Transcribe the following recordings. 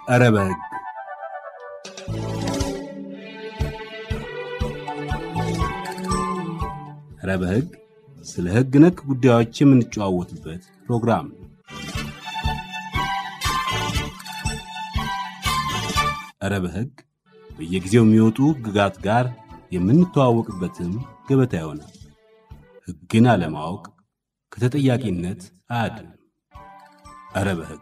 ኧረ በሕግ ኧረ በሕግ ስለ ሕግ ነክ ጉዳዮች የምንጨዋወትበት ፕሮግራም ነው። ኧረ በሕግ በየጊዜው የሚወጡ ሕግጋት ጋር የምንተዋወቅበትም ገበታ ይሆናል። ሕግን አለማወቅ ከተጠያቂነት አያድንም። ኧረ በሕግ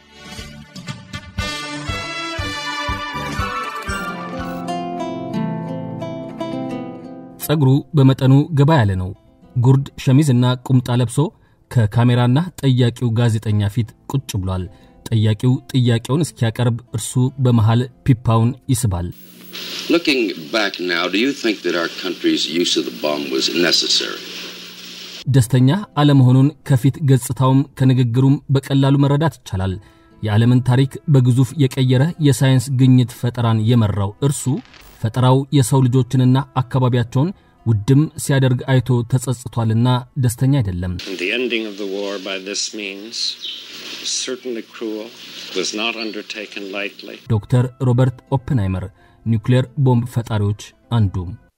ጸጉሩ በመጠኑ ገባ ያለ ነው። ጉርድ ሸሚዝና ቁምጣ ለብሶ ከካሜራና ጠያቂው ጋዜጠኛ ፊት ቁጭ ብሏል። ጠያቂው ጥያቄውን እስኪያቀርብ እርሱ በመሃል ፒፓውን ይስባል። Looking back now, do you think that our country's use of the bomb was necessary? ደስተኛ አለመሆኑን ከፊት ገጽታውም ከንግግሩም በቀላሉ መረዳት ይቻላል። የዓለምን ታሪክ በግዙፍ የቀየረ የሳይንስ ግኝት ፈጠራን የመራው እርሱ ፈጠራው የሰው ልጆችንና አካባቢያቸውን ውድም ሲያደርግ አይቶ ተጸጽቷልና ደስተኛ አይደለም። And the ending of the war by this means, certainly cruel, was not undertaken lightly. ዶክተር ሮበርት ኦፕንሃይመር ኒውክሌር ቦምብ ፈጣሪዎች አንዱ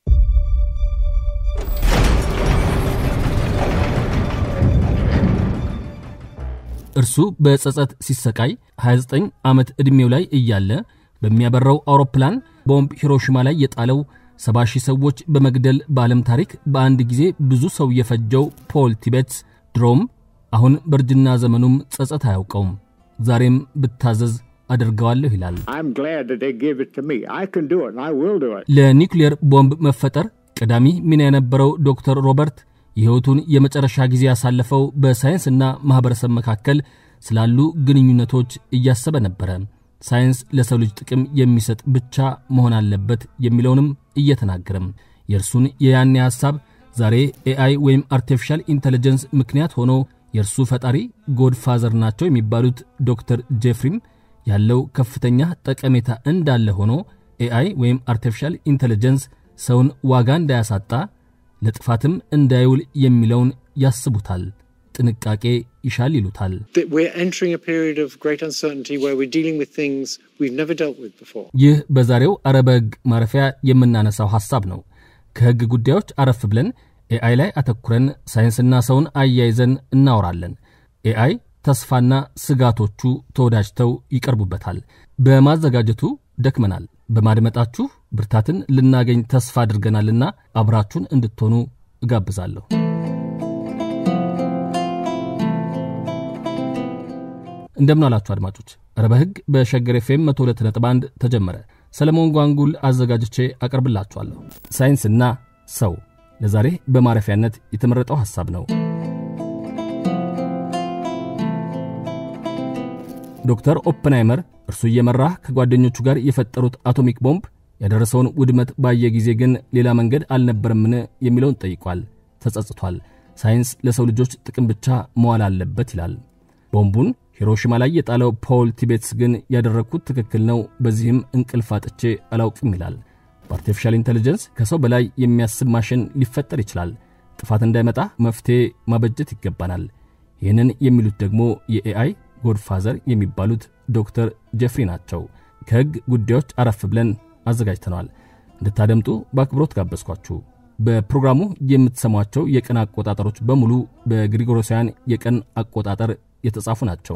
እርሱ በጸጸት ሲሰቃይ 29 ዓመት ዕድሜው ላይ እያለ በሚያበራው አውሮፕላን ቦምብ ሂሮሺማ ላይ የጣለው 70 ሺህ ሰዎች በመግደል በዓለም ታሪክ በአንድ ጊዜ ብዙ ሰው የፈጀው ፖል ቲቤትስ ድሮም አሁን በእርጅና ዘመኑም ጸጸት አያውቀውም። ዛሬም ብታዘዝ አደርገዋለሁ ይላል። I'm glad that they give it to me. I can do it and I will do it. ለኒውክሌር ቦምብ መፈጠር ቀዳሚ ሚና የነበረው ዶክተር ሮበርት የሕይወቱን የመጨረሻ ጊዜ ያሳለፈው በሳይንስና ማኅበረሰብ መካከል ስላሉ ግንኙነቶች እያሰበ ነበረ። ሳይንስ ለሰው ልጅ ጥቅም የሚሰጥ ብቻ መሆን አለበት የሚለውንም እየተናገረም የእርሱን የያኔ ሐሳብ ዛሬ ኤአይ ወይም አርቲፊሻል ኢንቴሊጀንስ ምክንያት ሆኖ የእርሱ ፈጣሪ ጎድፋዘር ናቸው የሚባሉት ዶክተር ጄፍሪም ያለው ከፍተኛ ጠቀሜታ እንዳለ ሆኖ ኤአይ ወይም አርቲፊሻል ኢንቴሊጀንስ ሰውን ዋጋ እንዳያሳጣ ለጥፋትም እንዳይውል የሚለውን ያስቡታል። ጥንቃቄ ይሻል ይሉታል። That we're entering a period of great uncertainty where we're dealing with things we've never dealt with before. ይህ በዛሬው አረበ ሕግ ማረፊያ የምናነሳው ሐሳብ ነው። ከሕግ ጉዳዮች አረፍ ብለን ኤአይ ላይ አተኩረን ሳይንስና ሰውን አያይዘን እናወራለን። ኤአይ ተስፋና ስጋቶቹ ተወዳጅተው ይቀርቡበታል። በማዘጋጀቱ ደክመናል። በማድመጣችሁ ብርታትን ልናገኝ ተስፋ አድርገናልና አብራችሁን እንድትሆኑ እጋብዛለሁ። እንደምን አላችሁ አድማጮች። ረበ ሕግ በሸገር ኤፍኤም 102.1 ተጀመረ። ሰለሞን ጓንጉል አዘጋጅቼ አቀርብላችኋለሁ። ሳይንስና ሰው ለዛሬ በማረፊያነት የተመረጠው ሐሳብ ነው። ዶክተር ኦፕንሃይመር እርሱ እየመራ ከጓደኞቹ ጋር የፈጠሩት አቶሚክ ቦምብ ያደረሰውን ውድመት ባየ ጊዜ ግን ሌላ መንገድ አልነበረምን የሚለውን ጠይቋል። ተጸጽቷል። ሳይንስ ለሰው ልጆች ጥቅም ብቻ መዋል አለበት ይላል። ቦምቡን ሂሮሺማ ላይ የጣለው ፖል ቲቤትስ ግን ያደረግኩት ትክክል ነው፣ በዚህም እንቅልፍ አጥቼ አላውቅም ይላል። በአርቲፊሻል ኢንቴሊጀንስ ከሰው በላይ የሚያስብ ማሽን ሊፈጠር ይችላል። ጥፋት እንዳይመጣ መፍትሔ ማበጀት ይገባናል። ይህንን የሚሉት ደግሞ የኤአይ ጎድፋዘር የሚባሉት ዶክተር ጀፍሪ ናቸው። ከሕግ ጉዳዮች አረፍ ብለን አዘጋጅተነዋል። እንድታደምጡ በአክብሮት ጋበዝኳችሁ። በፕሮግራሙ የምትሰሟቸው የቀን አቆጣጠሮች በሙሉ በግሪጎሮሳውያን የቀን አቆጣጠር የተጻፉ ናቸው።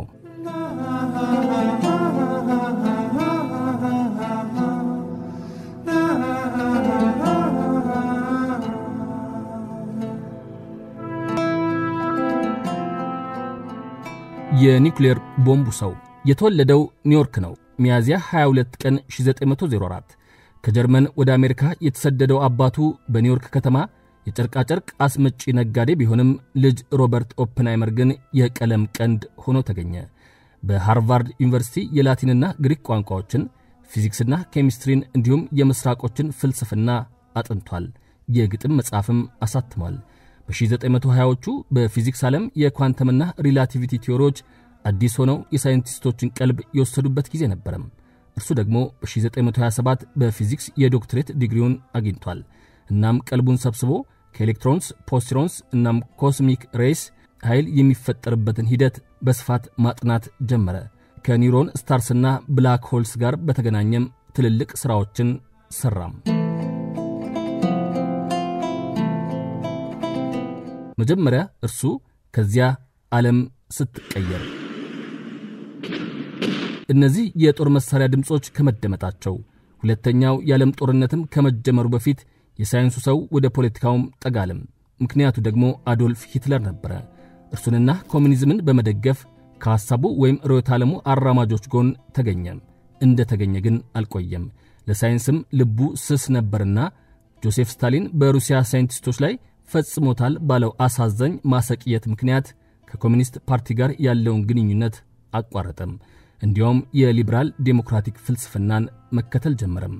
የኒውክሌር ቦምቡ ሰው የተወለደው ኒውዮርክ ነው። ሚያዝያ 22 ቀን 1904 ከጀርመን ወደ አሜሪካ የተሰደደው አባቱ በኒውዮርክ ከተማ የጨርቃጨርቅ አስመጪ ነጋዴ ቢሆንም ልጅ ሮበርት ኦፕንሃይመር ግን የቀለም ቀንድ ሆኖ ተገኘ። በሃርቫርድ ዩኒቨርሲቲ የላቲንና ግሪክ ቋንቋዎችን፣ ፊዚክስና ኬሚስትሪን እንዲሁም የምስራቆችን ፍልስፍና አጥንቷል። የግጥም መጽሐፍም አሳትሟል። በ1920ዎቹ በፊዚክስ ዓለም የኳንተምና ሪላቲቪቲ ቲዎሪዎች አዲስ ሆነው የሳይንቲስቶችን ቀልብ የወሰዱበት ጊዜ ነበረም። እርሱ ደግሞ በ1927 በፊዚክስ የዶክትሬት ዲግሪውን አግኝቷል። እናም ቀልቡን ሰብስቦ ከኤሌክትሮንስ፣ ፖሲትሮንስ እናም ኮስሚክ ሬይስ ኃይል የሚፈጠርበትን ሂደት በስፋት ማጥናት ጀመረ። ከኒውሮን ስታርስና ብላክ ሆልስ ጋር በተገናኘም ትልልቅ ሥራዎችን ሠራም። መጀመሪያ እርሱ ከዚያ ዓለም ስትቀየር እነዚህ የጦር መሣሪያ ድምፆች ከመደመጣቸው ሁለተኛው የዓለም ጦርነትም ከመጀመሩ በፊት የሳይንሱ ሰው ወደ ፖለቲካውም ጠጋለም። ምክንያቱ ደግሞ አዶልፍ ሂትለር ነበረ። እርሱንና ኮሚኒዝምን በመደገፍ ከሐሳቡ ወይም ርዕዮተ ዓለሙ አራማጆች ጎን ተገኘም። እንደ ተገኘ ግን አልቆየም። ለሳይንስም ልቡ ስስ ነበርና ጆሴፍ ስታሊን በሩሲያ ሳይንቲስቶች ላይ ፈጽሞታል ባለው አሳዛኝ ማሰቅየት ምክንያት ከኮሚኒስት ፓርቲ ጋር ያለውን ግንኙነት አቋረጠም። እንዲያውም የሊበራል ዴሞክራቲክ ፍልስፍናን መከተል ጀመረም።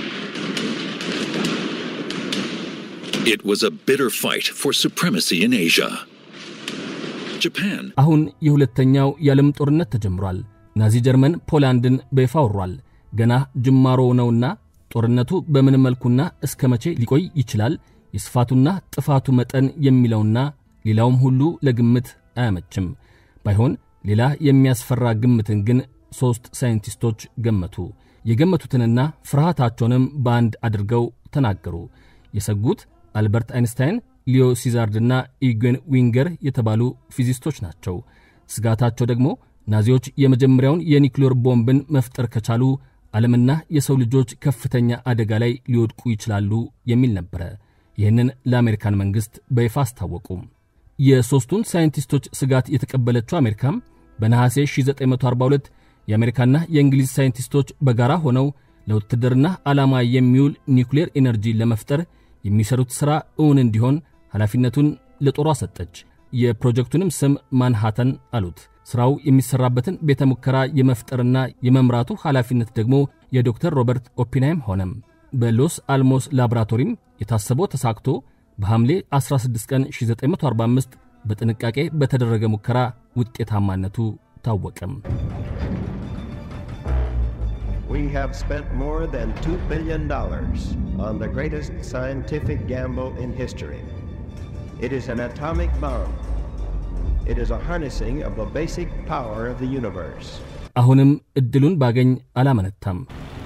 It was a bitter fight for supremacy in Asia. Japan አሁን የሁለተኛው የዓለም ጦርነት ተጀምሯል። ናዚ ጀርመን ፖላንድን በይፋ ወሯል። ገና ጅማሮ ነውና ጦርነቱ በምን መልኩና እስከ መቼ ሊቆይ ይችላል፣ የስፋቱና ጥፋቱ መጠን የሚለውና ሌላውም ሁሉ ለግምት አያመችም። ባይሆን ሌላ የሚያስፈራ ግምትን ግን ሦስት ሳይንቲስቶች ገመቱ። የገመቱትንና ፍርሃታቸውንም በአንድ አድርገው ተናገሩ። የሰጉት አልበርት አይንስታይን፣ ሊዮ ሲዛርድና ኢግን ዊንገር የተባሉ ፊዚስቶች ናቸው። ስጋታቸው ደግሞ ናዚዎች የመጀመሪያውን የኒውክሌር ቦምብን መፍጠር ከቻሉ ዓለምና የሰው ልጆች ከፍተኛ አደጋ ላይ ሊወድቁ ይችላሉ የሚል ነበረ። ይህንን ለአሜሪካን መንግሥት በይፋ አስታወቁ። የሦስቱን ሳይንቲስቶች ስጋት የተቀበለችው አሜሪካም በነሐሴ 1942 የአሜሪካና የእንግሊዝ ሳይንቲስቶች በጋራ ሆነው ለውትድርና ዓላማ የሚውል ኒውክሌር ኤነርጂ ለመፍጠር የሚሰሩት ሥራ እውን እንዲሆን ኃላፊነቱን ለጦሯ ሰጠች። የፕሮጀክቱንም ስም ማንሃተን አሉት። ሥራው የሚሠራበትን ቤተ ሙከራ የመፍጠርና የመምራቱ ኃላፊነት ደግሞ የዶክተር ሮበርት ኦፒንሃይም ሆነም። በሎስ አልሞስ ላቦራቶሪም የታሰበው ተሳክቶ በሐምሌ 16 ቀን 1945 በጥንቃቄ በተደረገ ሙከራ ውጤታማነቱ ታወቀም። We have spent more than $2 billion on the greatest scientific gamble in history. It is an atomic bomb. It is a harnessing of the basic power of the universe. አሁንም ዕድሉን ባገኝ አላመነታም።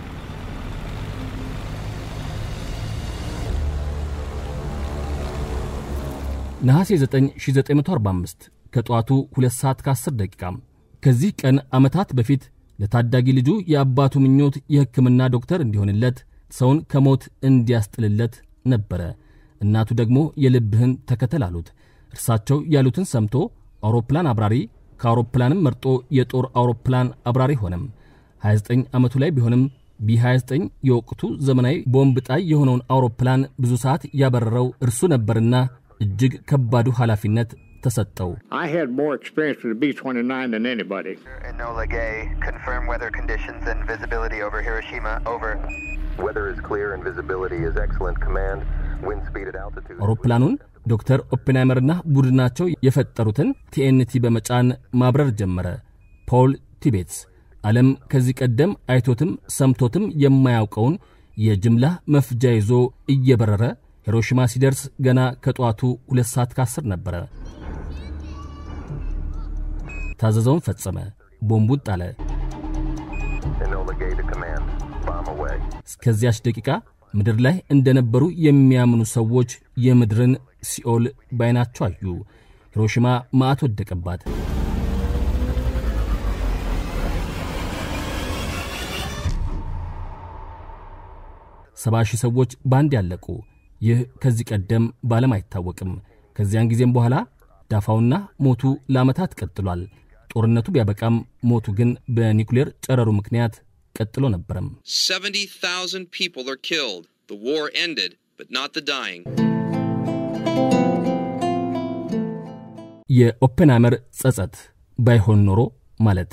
ነሐሴ 9 1945 ከጠዋቱ 2 ሰዓት ከ10 ደቂቃ ከዚህ ቀን ዓመታት በፊት ለታዳጊ ልጁ የአባቱ ምኞት የሕክምና ዶክተር እንዲሆንለት ሰውን ከሞት እንዲያስጥልለት ነበረ። እናቱ ደግሞ የልብህን ተከተል አሉት። እርሳቸው ያሉትን ሰምቶ አውሮፕላን አብራሪ ከአውሮፕላንም መርጦ የጦር አውሮፕላን አብራሪ ሆነም። 29 ዓመቱ ላይ ቢሆንም ቢ29 የወቅቱ ዘመናዊ ቦምብ ጣይ የሆነውን አውሮፕላን ብዙ ሰዓት ያበረረው እርሱ ነበርና እጅግ ከባዱ ኃላፊነት ተሰጠው። I had more experience with the B 29 than anybody. Enola Gay, confirm weather conditions and visibility over Hiroshima. Over. Weather is clear and visibility is excellent. Command, wind speed at altitude. አውሮፕላኑን ዶክተር ኦፔንሃይመርና ቡድናቸው የፈጠሩትን ቲኤንቲ በመጫን ማብረር ጀመረ። ፖል ቲቤትስ ዓለም ከዚህ ቀደም አይቶትም ሰምቶትም የማያውቀውን የጅምላ መፍጃ ይዞ እየበረረ ሂሮሺማ ሲደርስ ገና ከጠዋቱ ሁለት ሰዓት ከአስር ነበረ። ታዘዘውን ፈጸመ። ቦምቡን ጣለ። Enola Gay to command. Bomb away. እስከዚያች ደቂቃ ምድር ላይ እንደነበሩ የሚያምኑ ሰዎች የምድርን ሲኦል ባይናቸው አዩ። ሂሮሺማ መዓት ወደቀባት። ሰባ ሺህ ሰዎች በአንድ ያለቁ። ይህ ከዚህ ቀደም በዓለም አይታወቅም። ከዚያን ጊዜም በኋላ ዳፋውና ሞቱ ለዓመታት ቀጥሏል። ጦርነቱ ቢያበቃም ሞቱ ግን በኒውክሌር ጨረሩ ምክንያት ቀጥሎ ነበረም። 70,000 people are killed. The war ended, but not the dying. የኦፔንሃይመር ጸጸት ባይሆን ኖሮ ማለት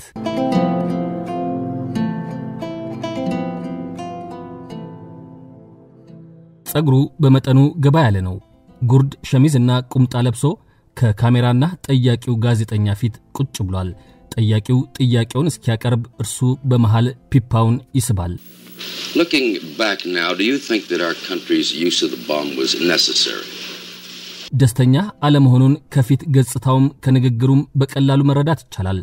ጸጉሩ በመጠኑ ገባ ያለ ነው። ጉርድ ሸሚዝና ቁምጣ ለብሶ ከካሜራና ጠያቂው ጋዜጠኛ ፊት ቁጭ ብሏል። ጠያቂው ጥያቄውን እስኪያቀርብ እርሱ በመሃል ፒፓውን ይስባል። Looking back now, do you think that our country's use of the bomb was necessary? ደስተኛ አለመሆኑን ከፊት ገጽታውም ከንግግሩም በቀላሉ መረዳት ይቻላል።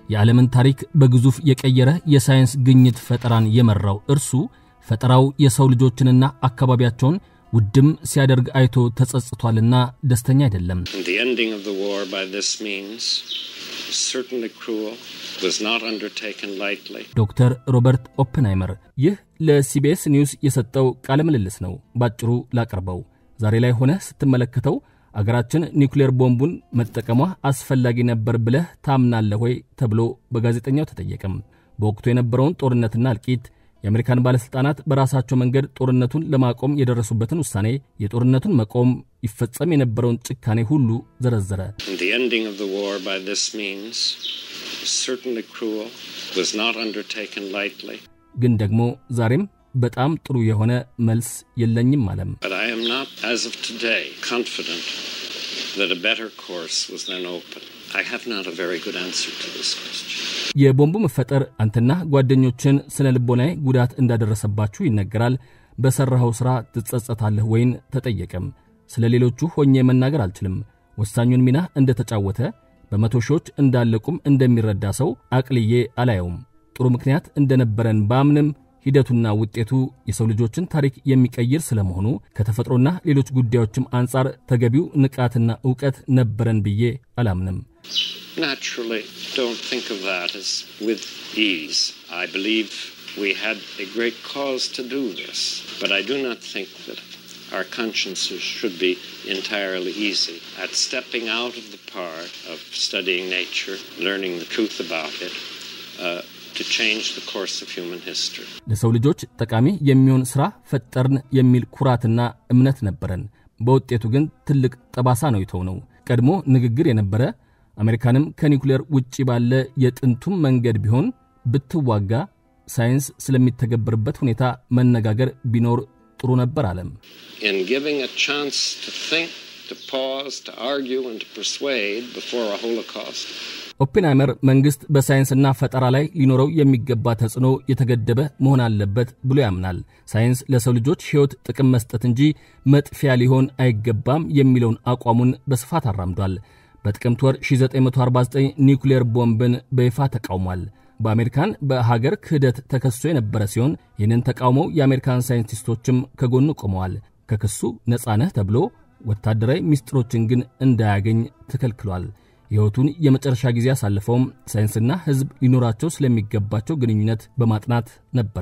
የዓለምን ታሪክ በግዙፍ የቀየረ የሳይንስ ግኝት ፈጠራን የመራው እርሱ ፈጠራው የሰው ልጆችንና አካባቢያቸውን ውድም ሲያደርግ አይቶ ተጸጽቷልና ደስተኛ አይደለም። The ending of the war by this means, certainly cruel, was not undertaken lightly. ዶክተር ሮበርት ኦፕንሃይመር ይህ ለሲቢኤስ ኒውስ የሰጠው ቃለ ምልልስ ነው። ባጭሩ ላቀርበው። ዛሬ ላይ ሆነ ስትመለከተው አገራችን ኒውክሌር ቦምቡን መጠቀሟ አስፈላጊ ነበር ብለህ ታምናለህ ወይ ተብሎ በጋዜጠኛው ተጠየቀም። በወቅቱ የነበረውን ጦርነትና እልቂት የአሜሪካን ባለሥልጣናት በራሳቸው መንገድ ጦርነቱን ለማቆም የደረሱበትን ውሳኔ፣ የጦርነቱን መቆም፣ ይፈጸም የነበረውን ጭካኔ ሁሉ ዘረዘረ። The ending of the war by this means, certainly cruel, was not undertaken lightly. ግን ደግሞ ዛሬም በጣም ጥሩ የሆነ መልስ የለኝም አለም። But I am not, as of today, confident that a better course was then open. I have not a very good answer to this question. የቦምቡ መፈጠር አንተና ጓደኞችን ስነ ልቦናዊ ጉዳት እንዳደረሰባችሁ ይነገራል። በሠራኸው ሥራ ትጸጸታለህ ወይን ተጠየቀም። ስለ ሌሎቹ ሆኜ መናገር አልችልም። ወሳኙን ሚና እንደ ተጫወተ በመቶ ሺዎች እንዳለቁም እንደሚረዳ ሰው አቅልዬ አላየውም። ጥሩ ምክንያት እንደነበረን ባምንም ሂደቱና ውጤቱ የሰው ልጆችን ታሪክ የሚቀይር ስለመሆኑ ከተፈጥሮና ሌሎች ጉዳዮችም አንጻር ተገቢው ንቃትና ዕውቀት ነበረን ብዬ አላምንም። Naturally, don't think of that as with ease. I believe we had a great cause to do this, but I do not think that our consciences should be entirely easy at stepping out of the part of studying nature, learning the truth about it, uh, to change the course of human history. ለሰው ልጆች ጠቃሚ የሚሆን ሥራ ፈጠርን የሚል ኩራትና እምነት ነበረን። በውጤቱ ግን ትልቅ ጠባሳ ነው የተውነው። ቀድሞ ንግግር የነበረ አሜሪካንም ከኒውክሌር ውጪ ባለ የጥንቱም መንገድ ቢሆን ብትዋጋ ሳይንስ ስለሚተገበርበት ሁኔታ መነጋገር ቢኖር ጥሩ ነበር አለም። In giving a chance to think, to pause, to argue, and to persuade before a Holocaust, ኦፔንሃይመር መንግሥት በሳይንስና ፈጠራ ላይ ሊኖረው የሚገባ ተጽዕኖ የተገደበ መሆን አለበት ብሎ ያምናል። ሳይንስ ለሰው ልጆች ሕይወት ጥቅም መስጠት እንጂ መጥፊያ ሊሆን አይገባም የሚለውን አቋሙን በስፋት አራምዷል። በጥቅምት ወር 1949 ኒውክሌር ቦምብን በይፋ ተቃውሟል። በአሜሪካን በሀገር ክህደት ተከሶ የነበረ ሲሆን ይህንን ተቃውመው የአሜሪካን ሳይንቲስቶችም ከጎኑ ቆመዋል። ከክሱ ነፃ ነህ ተብሎ ወታደራዊ ምስጢሮችን ግን እንዳያገኝ ተከልክሏል። ሕይወቱን የመጨረሻ ጊዜ ያሳለፈውም ሳይንስና ሕዝብ ሊኖራቸው ስለሚገባቸው ግንኙነት በማጥናት ነበረ።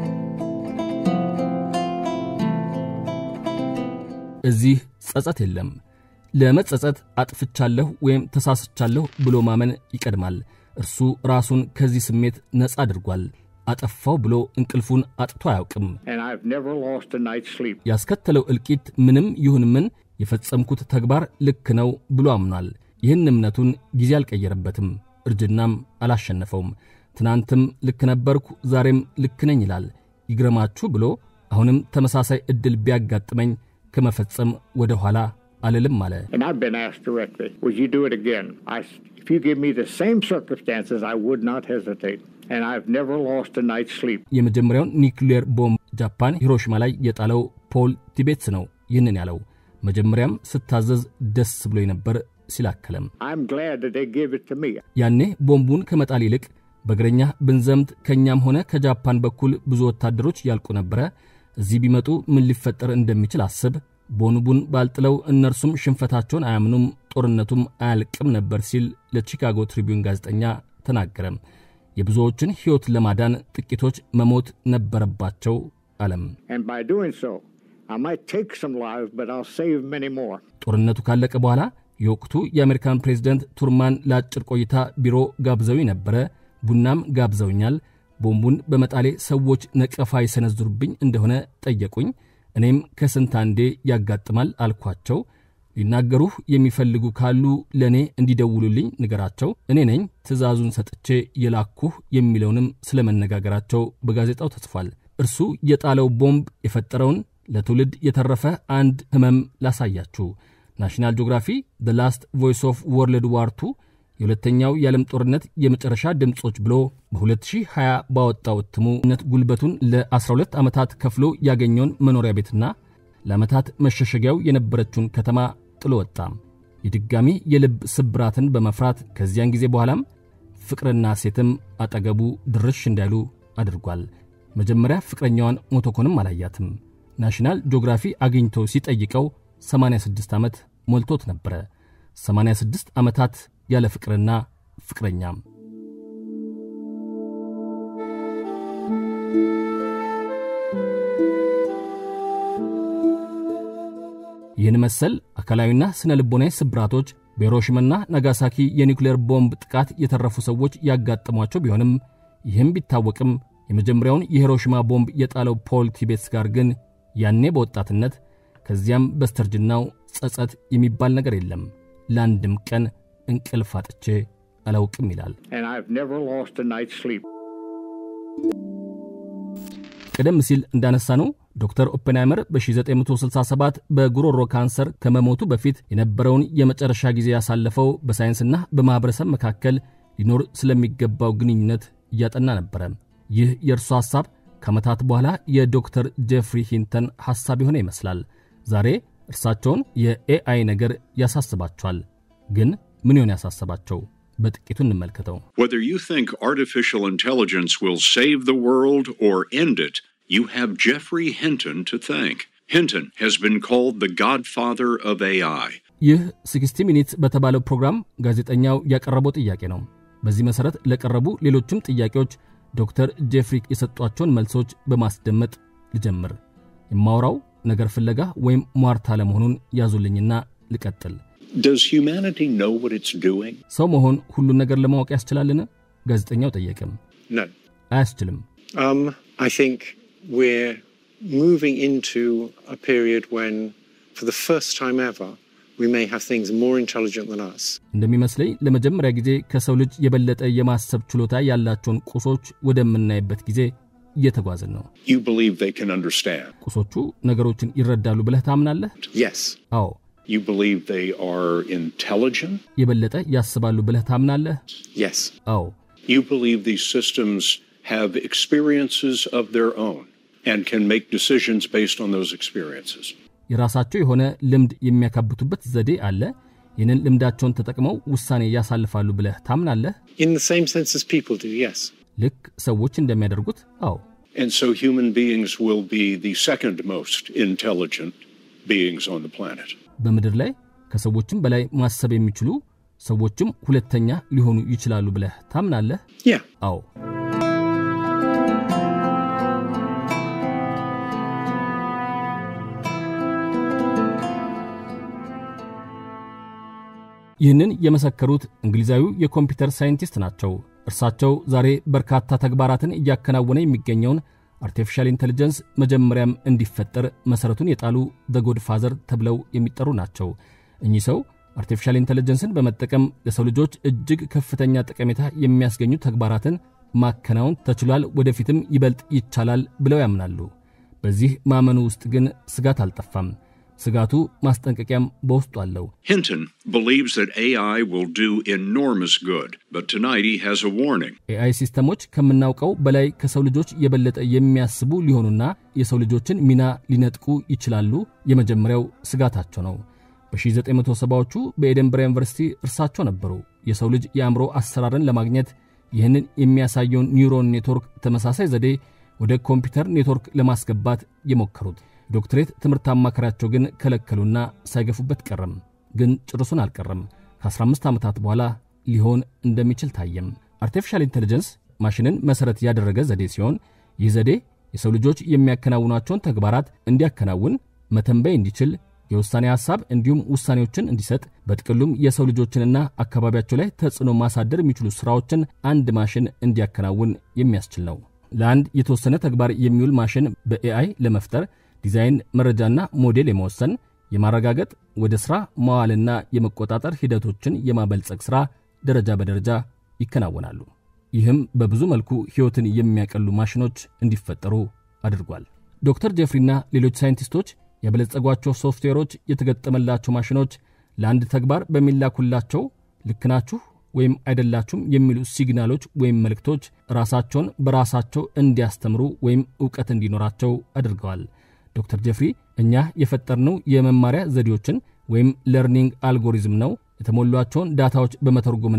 እዚህ ጸጸት የለም። ለመጸጸት አጥፍቻለሁ ወይም ተሳስቻለሁ ብሎ ማመን ይቀድማል። እርሱ ራሱን ከዚህ ስሜት ነፃ አድርጓል። አጠፋው ብሎ እንቅልፉን አጥቶ አያውቅም። And I've never lost a night's sleep. ያስከተለው እልቂት ምንም ይሁን ምን የፈጸምኩት ተግባር ልክ ነው ብሎ አምኗል። ይህን እምነቱን ጊዜ አልቀየረበትም፣ እርጅናም አላሸነፈውም። ትናንትም ልክ ነበርኩ፣ ዛሬም ልክ ነኝ ይላል። ይግረማችሁ ብሎ አሁንም ተመሳሳይ ዕድል ቢያጋጥመኝ ከመፈጸም ወደ ኋላ አልልም አለ። And I've been asked directly, would you do it again? I, if you give me the same circumstances, I would not hesitate. And I've never lost a night's sleep. የመጀመሪያውን ኒውክሌር ቦምብ ጃፓን ሂሮሽማ ላይ የጣለው ፖል ቲቤትስ ነው ይህንን ያለው። መጀመሪያም ስታዘዝ ደስ ብሎ ነበር ሲላከለም I'm glad that they gave it to me. ያኔ ቦምቡን ከመጣል ይልቅ በእግረኛ ብንዘምት ከእኛም ሆነ ከጃፓን በኩል ብዙ ወታደሮች ያልቁ ነበረ። እዚህ ቢመጡ ምን ሊፈጠር እንደሚችል አስብ። ቦምቡን ባልጥለው እነርሱም ሽንፈታቸውን አያምኑም፣ ጦርነቱም አያልቅም ነበር ሲል ለቺካጎ ትሪቢዩን ጋዜጠኛ ተናገረም። የብዙዎችን ሕይወት ለማዳን ጥቂቶች መሞት ነበረባቸው አለም። And by doing so, I might take some lives, but I'll save many more. ጦርነቱ ካለቀ በኋላ የወቅቱ የአሜሪካን ፕሬዝደንት ቱርማን ለአጭር ቆይታ ቢሮ ጋብዘው ነበረ። ቡናም ጋብዘውኛል። ቦምቡን በመጣሌ ሰዎች ነቀፋ ይሰነዝሩብኝ እንደሆነ ጠየቁኝ። እኔም ከስንት አንዴ ያጋጥማል አልኳቸው። ሊናገሩህ የሚፈልጉ ካሉ ለእኔ እንዲደውሉልኝ ንገራቸው፣ እኔ ነኝ ትእዛዙን ሰጥቼ የላኩህ የሚለውንም ስለ መነጋገራቸው በጋዜጣው ተጽፏል። እርሱ የጣለው ቦምብ የፈጠረውን ለትውልድ የተረፈ አንድ ህመም ላሳያችሁ። ናሽናል ጂኦግራፊ ዘ ላስት ቮይስ ኦፍ ወርልድ ዋር ቱ የሁለተኛው የዓለም ጦርነት የመጨረሻ ድምፆች ብሎ በ2020 ባወጣው እትሙ ነት ጉልበቱን ለ12 ዓመታት ከፍሎ ያገኘውን መኖሪያ ቤትና ለዓመታት መሸሸጊያው የነበረችውን ከተማ ጥሎ ወጣ። የድጋሚ የልብ ስብራትን በመፍራት ከዚያን ጊዜ በኋላም ፍቅርና ሴትም አጠገቡ ድርሽ እንዳይሉ አድርጓል። መጀመሪያ ፍቅረኛዋን ሞቶኮንም አላያትም። ናሽናል ጂኦግራፊ አግኝቶ ሲጠይቀው 86 ዓመት ሞልቶት ነበረ። 86 ዓመታት ያለ ፍቅርና ፍቅረኛም። ይህን መሰል አካላዊና ስነ ልቦናዊ ስብራቶች በሂሮሺማና ናጋሳኪ የኒውክሌር ቦምብ ጥቃት የተረፉ ሰዎች ያጋጠሟቸው ቢሆንም ይህም ቢታወቅም የመጀመሪያውን የሂሮሺማ ቦምብ የጣለው ፖል ቲቤትስ ጋር ግን ያኔ በወጣትነት ከዚያም በስተርጅናው ጸጸት የሚባል ነገር የለም። ለአንድም ቀን እንቅልፍ አጥቼ አላውቅም ይላል። And I've never lost a night's sleep. ቀደም ሲል እንዳነሳነው ዶክተር ኦፔንሃይመር በ1967 በጉሮሮ ካንሰር ከመሞቱ በፊት የነበረውን የመጨረሻ ጊዜ ያሳለፈው በሳይንስና በማኅበረሰብ መካከል ሊኖር ስለሚገባው ግንኙነት እያጠና ነበረ። ይህ የእርሱ ሐሳብ ከዓመታት በኋላ የዶክተር ጄፍሪ ሂንተን ሐሳብ የሆነ ይመስላል። ዛሬ እርሳቸውን የኤአይ ነገር ያሳስባቸዋል። ግን ምን ይሆን ያሳሰባቸው? በጥቂቱ እንመልከተው። Whether you think artificial intelligence will save the world or end it, you have Jeffrey Hinton to thank. Hinton has been called the godfather of AI. ይህ 60 ሚኒት በተባለው ፕሮግራም ጋዜጠኛው ያቀረበው ጥያቄ ነው። በዚህ መሠረት ለቀረቡ ሌሎችም ጥያቄዎች ዶክተር ጄፍሪ የሰጧቸውን መልሶች በማስደመጥ ልጀምር። የማወራው ነገር ፍለጋ ወይም ሟርታ ለመሆኑን ያዙልኝና ልቀጥል። Does humanity know what it's doing? ሰው መሆን ሁሉን ነገር ለማወቅ ያስችላልን? ጋዜጠኛው ጠየቅም። No. አያስችልም። Um, I think we're moving into a period when, for the first time ever, we may have things more intelligent than us. እንደሚመስለኝ ለመጀመሪያ ጊዜ ከሰው ልጅ የበለጠ የማሰብ ችሎታ ያላቸውን ቁሶች ወደምናይበት ጊዜ እየተጓዝን ነው። You believe they can understand. ቁሶቹ ነገሮችን ይረዳሉ ብለህ ታምናለህ? Yes. አዎ። You believe they are intelligent. የበለጠ ያስባሉ ብለህ ታምናለህ? Yes. አዎ። You believe these systems have experiences of their own and can make decisions based on those experiences. የራሳቸው የሆነ ልምድ የሚያካብቱበት ዘዴ አለ። ይህንን ልምዳቸውን ተጠቅመው ውሳኔ ያሳልፋሉ ብለህ ታምናለህ? In the same sense as people do, yes. ልክ ሰዎች እንደሚያደርጉት? አዎ። And so human beings will be the second most intelligent beings on the planet. በምድር ላይ ከሰዎችም በላይ ማሰብ የሚችሉ ሰዎችም ሁለተኛ ሊሆኑ ይችላሉ ብለህ ታምናለህ? Yeah. አዎ። ይህንን የመሰከሩት እንግሊዛዊው የኮምፒውተር ሳይንቲስት ናቸው። እርሳቸው ዛሬ በርካታ ተግባራትን እያከናወነ የሚገኘውን አርቲፊሻል ኢንቴሊጀንስ መጀመሪያም እንዲፈጠር መሠረቱን የጣሉ ዘ ጎድ ፋዘር ተብለው የሚጠሩ ናቸው። እኚህ ሰው አርቲፊሻል ኢንቴሊጀንስን በመጠቀም ለሰው ልጆች እጅግ ከፍተኛ ጠቀሜታ የሚያስገኙ ተግባራትን ማከናወን ተችሏል፣ ወደፊትም ይበልጥ ይቻላል ብለው ያምናሉ። በዚህ ማመኑ ውስጥ ግን ስጋት አልጠፋም። ስጋቱ ማስጠንቀቂያም በውስጡ አለው። Hinton believes that AI will do enormous good, but tonight he has a warning. ኤአይ ሲስተሞች ከምናውቀው በላይ ከሰው ልጆች የበለጠ የሚያስቡ ሊሆኑና የሰው ልጆችን ሚና ሊነጥቁ ይችላሉ የመጀመሪያው ስጋታቸው ነው። በ1970ዎቹ በኤደንበራ ዩኒቨርሲቲ እርሳቸው ነበሩ የሰው ልጅ የአእምሮ አሰራርን ለማግኘት ይህንን የሚያሳየውን ኒውሮን ኔትወርክ ተመሳሳይ ዘዴ ወደ ኮምፒውተር ኔትወርክ ለማስገባት የሞከሩት። ዶክትሬት ትምህርት አማካሪያቸው ግን ከለከሉና ሳይገፉበት ቀረም። ግን ጭርሱን አልቀረም። ከ15 ዓመታት በኋላ ሊሆን እንደሚችል ታየም። አርቲፊሻል ኢንቴሊጀንስ ማሽንን መሠረት ያደረገ ዘዴ ሲሆን ይህ ዘዴ የሰው ልጆች የሚያከናውኗቸውን ተግባራት እንዲያከናውን፣ መተንበይ እንዲችል፣ የውሳኔ ሐሳብ እንዲሁም ውሳኔዎችን እንዲሰጥ፣ በጥቅሉም የሰው ልጆችንና አካባቢያቸው ላይ ተጽዕኖ ማሳደር የሚችሉ ሥራዎችን አንድ ማሽን እንዲያከናውን የሚያስችል ነው። ለአንድ የተወሰነ ተግባር የሚውል ማሽን በኤአይ ለመፍጠር ዲዛይን፣ መረጃና ሞዴል የመወሰን የማረጋገጥ ወደ ሥራ መዋልና የመቆጣጠር ሂደቶችን የማበልጸግ ሥራ ደረጃ በደረጃ ይከናወናሉ። ይህም በብዙ መልኩ ሕይወትን የሚያቀሉ ማሽኖች እንዲፈጠሩ አድርጓል። ዶክተር ጄፍሪና ሌሎች ሳይንቲስቶች ያበለጸጓቸው ሶፍትዌሮች የተገጠመላቸው ማሽኖች ለአንድ ተግባር በሚላኩላቸው ልክ ናችሁ ወይም አይደላችሁም የሚሉ ሲግናሎች ወይም መልእክቶች ራሳቸውን በራሳቸው እንዲያስተምሩ ወይም ዕውቀት እንዲኖራቸው አድርገዋል። ዶክተር ጄፍሪ እኛ የፈጠርነው የመማሪያ ዘዴዎችን ወይም ለርኒንግ አልጎሪዝም ነው የተሞሏቸውን ዳታዎች በመተርጎምና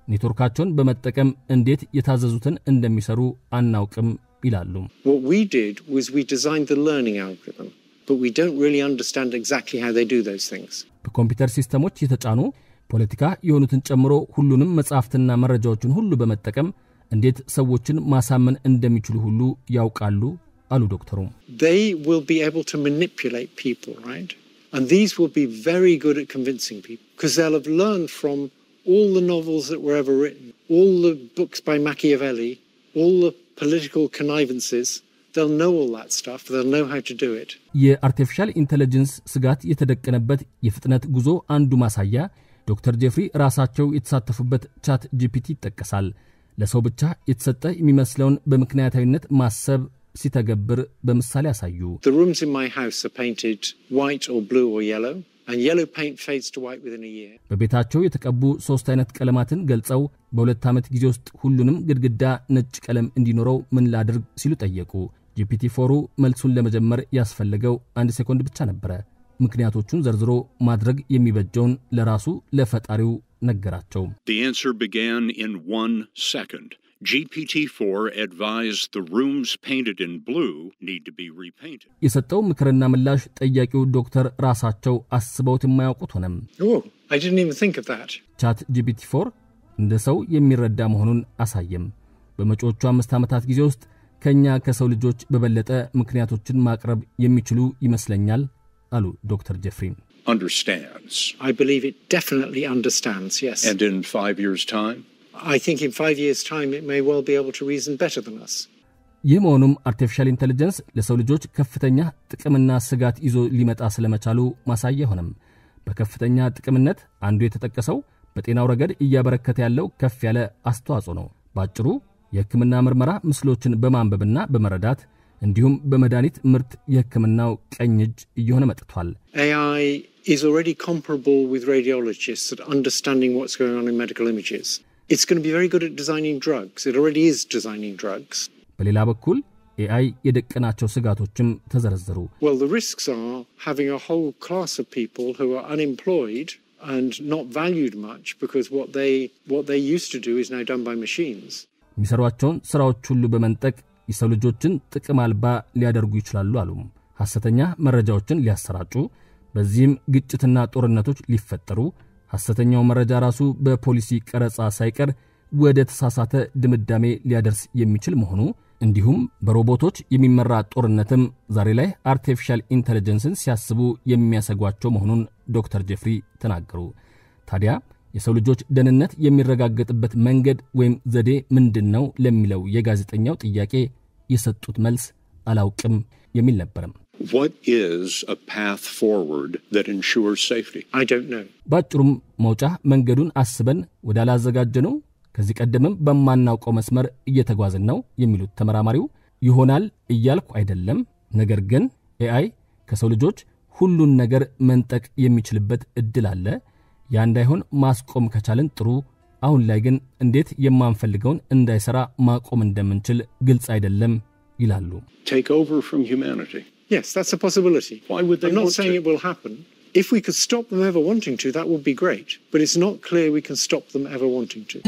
ኔትወርካቸውን በመጠቀም እንዴት የታዘዙትን እንደሚሰሩ አናውቅም ይላሉ። What we did was we designed the learning algorithm, but we don't really understand exactly how they do those things. በኮምፒውተር ሲስተሞች የተጫኑ ፖለቲካ የሆኑትን ጨምሮ ሁሉንም መጻሕፍትና መረጃዎችን ሁሉ በመጠቀም እንዴት ሰዎችን ማሳመን እንደሚችሉ ሁሉ ያውቃሉ አሉ ዶክተሩ። They will be able to manipulate people, right? And these will be very good at convincing people because they'll have learned from all the novels that were ever written, all the books by Machiavelli, all the political connivances. They'll know all that stuff. They'll know how to do it. የአርቲፊሻል ኢንቴሊጀንስ ስጋት የተደቀነበት የፍጥነት ጉዞ አንዱ ማሳያ ዶክተር ጄፍሪ ራሳቸው የተሳተፉበት ቻት ጂፒቲ ይጠቀሳል። ለሰው ብቻ የተሰጠ የሚመስለውን በምክንያታዊነት ማሰብ ሲተገብር በምሳሌ ያሳዩ። The rooms in my house are painted white or blue or yellow, and yellow paint fades to white within a year. በቤታቸው የተቀቡ ሦስት አይነት ቀለማትን ገልጸው በሁለት ዓመት ጊዜ ውስጥ ሁሉንም ግድግዳ ነጭ ቀለም እንዲኖረው ምን ላድርግ ሲሉ ጠየቁ። ጂፒቲ ፎሩ መልሱን ለመጀመር ያስፈለገው አንድ ሴኮንድ ብቻ ነበረ። ምክንያቶቹን ዘርዝሮ ማድረግ የሚበጀውን ለራሱ ለፈጣሪው ነገራቸው። The answer began in one second. GPT 4 advised the rooms painted in blue need to be repainted. የሰጠው ምክርና ምላሽ ጠያቂው ዶክተር ራሳቸው አስበውት የማያውቁት ሆነም። Oh, I didn't even think of that. ቻት ጂፒቲ ፎር እንደ ሰው የሚረዳ መሆኑን አሳየም። በመጪዎቹ አምስት ዓመታት ጊዜ ውስጥ ከእኛ ከሰው ልጆች በበለጠ ምክንያቶችን ማቅረብ የሚችሉ ይመስለኛል አሉ ዶክተር ጄፍሪን። Understands. I believe it definitely understands, yes. And in five years' time? I think in five years' time it may well be able to reason better than us. ይህ መሆኑም አርቲፊሻል ኢንቴሊጀንስ ለሰው ልጆች ከፍተኛ ጥቅምና ስጋት ይዞ ሊመጣ ስለመቻሉ ማሳያ ሆነም። በከፍተኛ ጥቅምነት አንዱ የተጠቀሰው በጤናው ረገድ እያበረከተ ያለው ከፍ ያለ አስተዋጽኦ ነው። በአጭሩ የሕክምና ምርመራ ምስሎችን በማንበብና በመረዳት እንዲሁም በመድኃኒት ምርት የሕክምናው ቀኝ እጅ እየሆነ መጥቷል። AI is already comparable with radiologists at understanding what's going on in medical images. It's going to be very good at designing drugs. It already is designing drugs. በሌላ በኩል ኤአይ የደቀናቸው ስጋቶችም ተዘረዘሩ። Well, the risks are having a whole class of people who are unemployed and not valued much because what they what they used to do is now done by machines. የሚሰሯቸውን ሥራዎች ሁሉ በመንጠቅ የሰው ልጆችን ጥቅም አልባ ሊያደርጉ ይችላሉ አሉም። ሐሰተኛ መረጃዎችን ሊያሰራጩ፣ በዚህም ግጭትና ጦርነቶች ሊፈጠሩ፣ ሐሰተኛው መረጃ ራሱ በፖሊሲ ቀረጻ ሳይቀር ወደ ተሳሳተ ድምዳሜ ሊያደርስ የሚችል መሆኑ እንዲሁም በሮቦቶች የሚመራ ጦርነትም ዛሬ ላይ አርቲፊሻል ኢንቴሊጀንስን ሲያስቡ የሚያሰጓቸው መሆኑን ዶክተር ጄፍሪ ተናገሩ። ታዲያ የሰው ልጆች ደህንነት የሚረጋገጥበት መንገድ ወይም ዘዴ ምንድን ነው ለሚለው የጋዜጠኛው ጥያቄ የሰጡት መልስ አላውቅም የሚል ነበርም። What is a path forward that ensures safety? I don't know. በአጭሩም መውጫ መንገዱን አስበን ወዳላዘጋጀነው ከዚህ ቀደምም በማናውቀው መስመር እየተጓዝን ነው የሚሉት ተመራማሪው ይሆናል እያልኩ አይደለም፣ ነገር ግን ኤአይ ከሰው ልጆች ሁሉን ነገር መንጠቅ የሚችልበት እድል አለ። ያ እንዳይሆን ማስቆም ከቻልን ጥሩ። አሁን ላይ ግን እንዴት የማንፈልገውን እንዳይሰራ ማቆም እንደምንችል ግልጽ አይደለም ይላሉ። Take over from humanity. Yes, that's a possibility. Why would they I'm not want saying to? it will happen. If we could stop them ever wanting to, that would be great. But it's not clear we can stop them ever wanting to.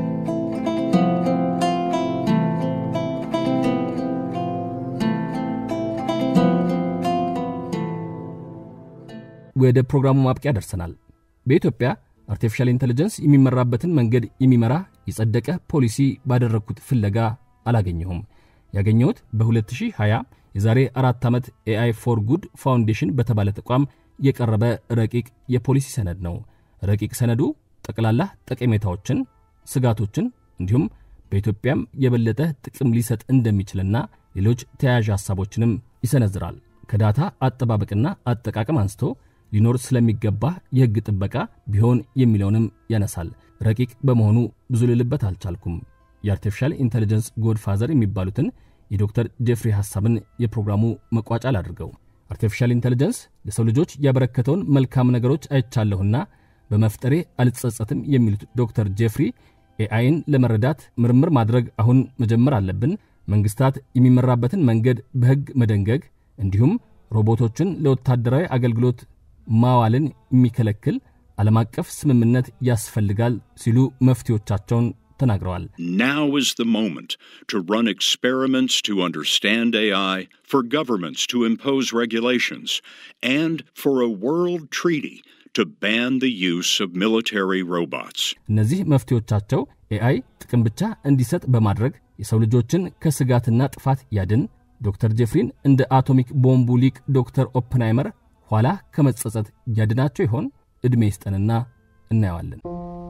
ወደ ፕሮግራሙ ማብቂያ ደርሰናል። በኢትዮጵያ አርቲፊሻል ኢንቴሊጀንስ የሚመራበትን መንገድ የሚመራ የጸደቀ ፖሊሲ ባደረግኩት ፍለጋ አላገኘሁም። ያገኘሁት በ2020 የዛሬ አራት ዓመት ኤአይ ፎር ጉድ ፋውንዴሽን በተባለ ተቋም የቀረበ ረቂቅ የፖሊሲ ሰነድ ነው። ረቂቅ ሰነዱ ጠቅላላ ጠቀሜታዎችን፣ ስጋቶችን እንዲሁም በኢትዮጵያም የበለጠ ጥቅም ሊሰጥ እንደሚችልና ሌሎች ተያያዥ ሐሳቦችንም ይሰነዝራል። ከዳታ አጠባበቅና አጠቃቀም አንስቶ ሊኖር ስለሚገባ የሕግ ጥበቃ ቢሆን የሚለውንም ያነሳል። ረቂቅ በመሆኑ ብዙ ልልበት አልቻልኩም። የአርቲፊሻል ኢንቴሊጀንስ ጎድፋዘር የሚባሉትን የዶክተር ጄፍሪ ሐሳብን የፕሮግራሙ መቋጫ ላድርገው። አርቲፊሻል ኢንቴሊጀንስ ለሰው ልጆች ያበረከተውን መልካም ነገሮች አይቻለሁና በመፍጠሬ አልጸጸትም የሚሉት ዶክተር ጄፍሪ ኤአይን ለመረዳት ምርምር ማድረግ አሁን መጀመር አለብን፣ መንግስታት የሚመራበትን መንገድ በሕግ መደንገግ እንዲሁም ሮቦቶችን ለወታደራዊ አገልግሎት ማዋልን የሚከለክል ዓለም አቀፍ ስምምነት ያስፈልጋል ሲሉ መፍትሄዎቻቸውን ተናግረዋል። Now is the moment to run experiments to understand AI, for governments to impose regulations, and for a world treaty to ban the use of military robots. እነዚህ መፍትሄዎቻቸው ኤአይ ጥቅም ብቻ እንዲሰጥ በማድረግ የሰው ልጆችን ከስጋትና ጥፋት ያድን፣ ዶክተር ጄፍሪን እንደ አቶሚክ ቦምቡ ሊቅ ዶክተር ኦፕንሃይመር ኋላ ከመጸጸት ያድናቸው ይሆን? ዕድሜ ይስጠንና እናየዋለን።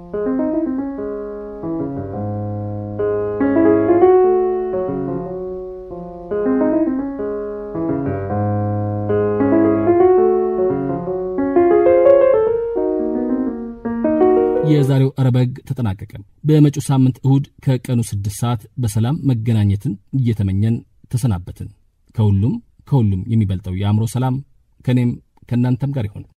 የዛሬው አረብ ሕግ ተጠናቀቀ። በመጪው ሳምንት እሁድ ከቀኑ ስድስት ሰዓት በሰላም መገናኘትን እየተመኘን ተሰናበትን። ከሁሉም ከሁሉም የሚበልጠው የአእምሮ ሰላም ከእኔም ከእናንተም ጋር ይሆን።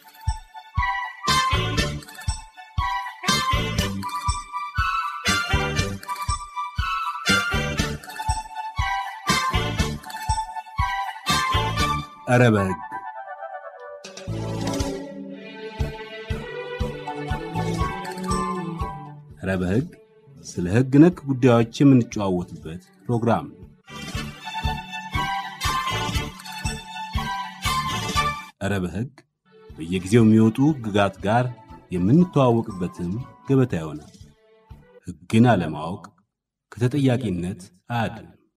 ኧረ በሕግ ኧረ በሕግ ስለ ሕግ ነክ ጉዳዮች የምንጨዋወትበት ፕሮግራም ነው። ኧረ በሕግ በየጊዜው የሚወጡ ሕግጋት ጋር የምንተዋወቅበትም ገበታ ይሆናል። ሕግን አለማወቅ ከተጠያቂነት አያድንም።